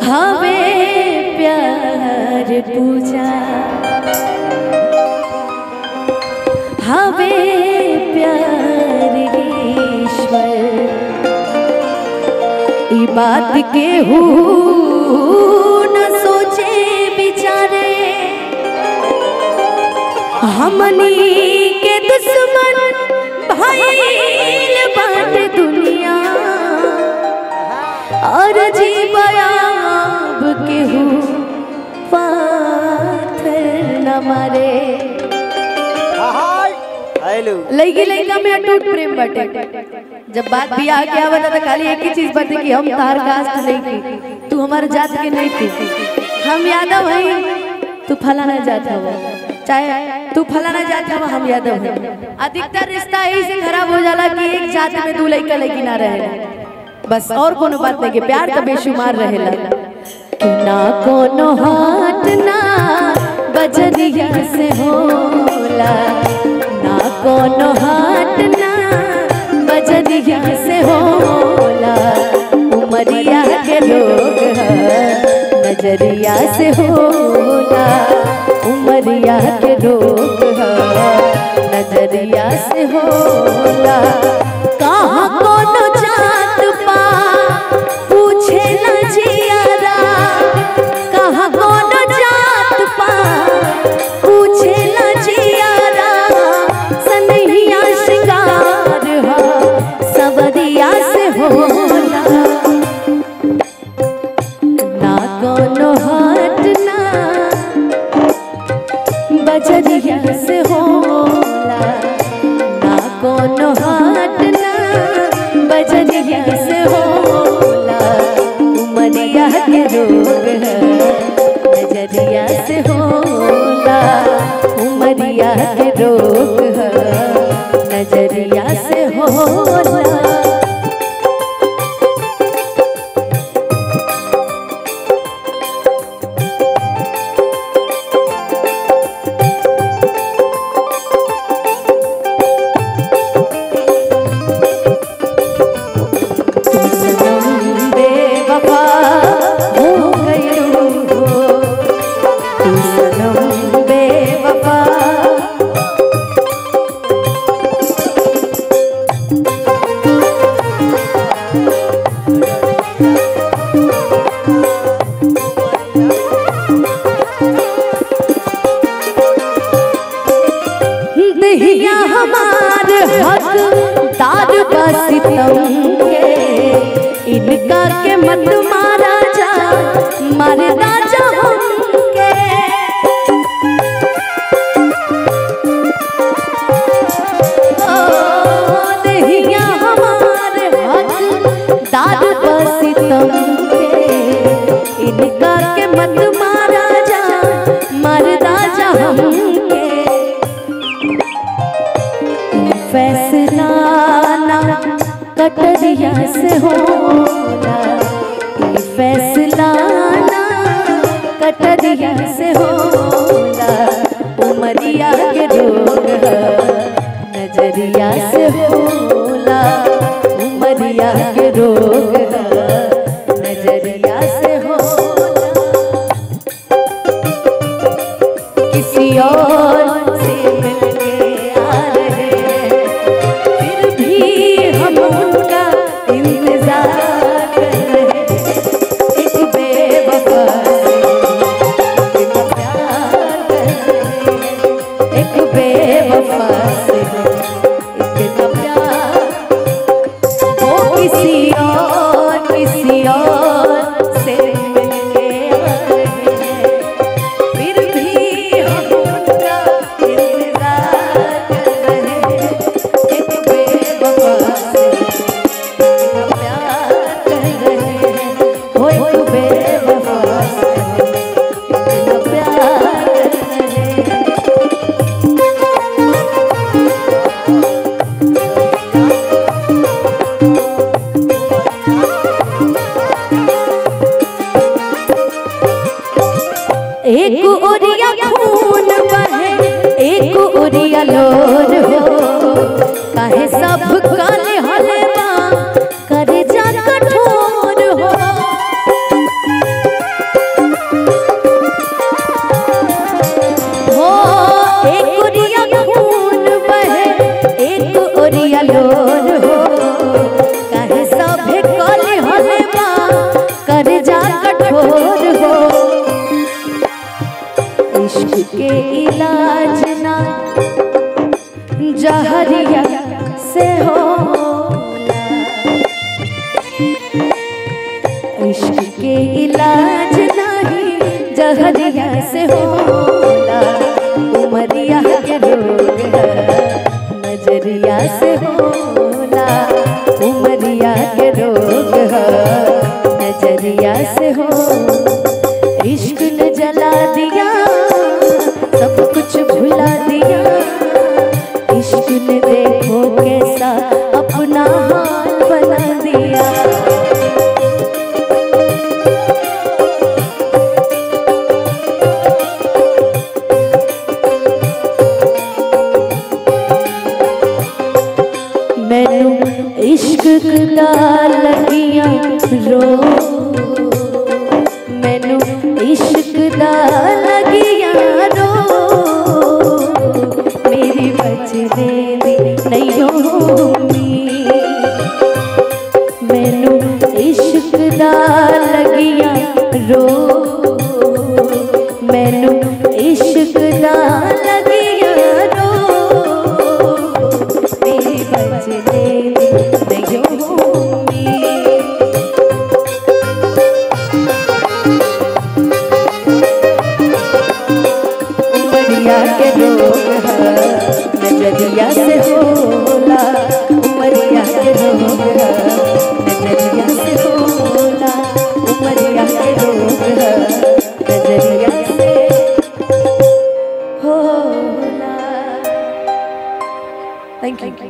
हवे प्यार पूजा हवे प्यार ईश्वर ई बात के हु न सोचे बिचारे हमनी के दुश्मन भइल बाटे दुनिया और जीवयाब केहू पाथर न मारे हेलो लड़की लड़का में अटूट प्रेम बाटे जब बात भी आ गया बता तो खाली एक ही चीज बाटे कि हम तार कास्ट नहीं थी तू हमारे जात के नहीं थी हम यादव हैं तू फलाना जात हवा चाहे तू फलाना जात हवा हम यादव हैं अधिकतर रिश्ता यही से खराब हो जाला कि एक जात में दू लड़का लड़की ना रहे बस और कोनो बात नहीं कि प्यार का बेशुमार रहेला कि ना कोनो हाथ ना बजरिया से होला ना कोनो हाथ ना बजरिया से होला उमरिया के लोग ह, नजरिया से होला उमरिया के लोग ह, नजरिया से होला कहाँ कोनो जात पा पूछे न जियारा कहाँ कोनो जात पा पूछे न जियारा सनहिया श्रृंगार हो सबरिया से होला ना कोनो हाथ ना बजरिया से होला ना कोनो हाथ ना बजरिया से होला उमरिया के रोग है नजरिया से होला उमरिया के रोग है नजरिया से होला तुम सनम बेवफा हो गयो हो तुम सनम बेवफा दहिया हमार हक दार सितम के इनका के मत मारा जा मारे राजा हमके ओ, दहिया हमार हक दार सितम के इनका के मत मारा जा मारे राजा हमके फैसला ना कटरिया से होला ई फैसला ना कटरिया से होला उमरिया के रोग ह, नजरिया से होला उमरिया के रोग ह, नजरिया से होला किसी और से मिलके आ रहे हैं फिर भी हम उनका इंतजार कर रहे हैं एक बेवफा से इतना प्यार कर रहे हैं एक बेवफा से इतना प्यार वो किसी और किसी और से मिलके आ रहे हैं फिर भी हम उनका इंतजार कर रहे हैं एक बेवफा से इतना प्यार कर रहे हैं वो एक बेवफा से इतना प्यार कर रहे हैं एक ओरिया खून बहे एक ओरिया लोर हो काहे सब काले हले बा करे जा कठोर हो इश्क के इलाज नहीं जहरिया से होला उमरिया के रोग है नजरिया से होला उमरिया के रोग है नजरिया से हो इश्क ने जला दिया सब कुछ भुला दिया इश्क ने देखो कैसा अपना हाल बना दिया मैनू इश्क दा लगियां रो मैनू इश्क दा लगियां रो मेरी बचने दी नहीं होनी मैनू इश्क दा लगियां रो मैनू इश्क दा लगियां रो मेरी बचने दी नहीं होनी उमरिया के रोग है नजरिया से होला उमरिया के रोग है नजरिया से होला उमरिया के रोग है नजरिया से होला थैंक यू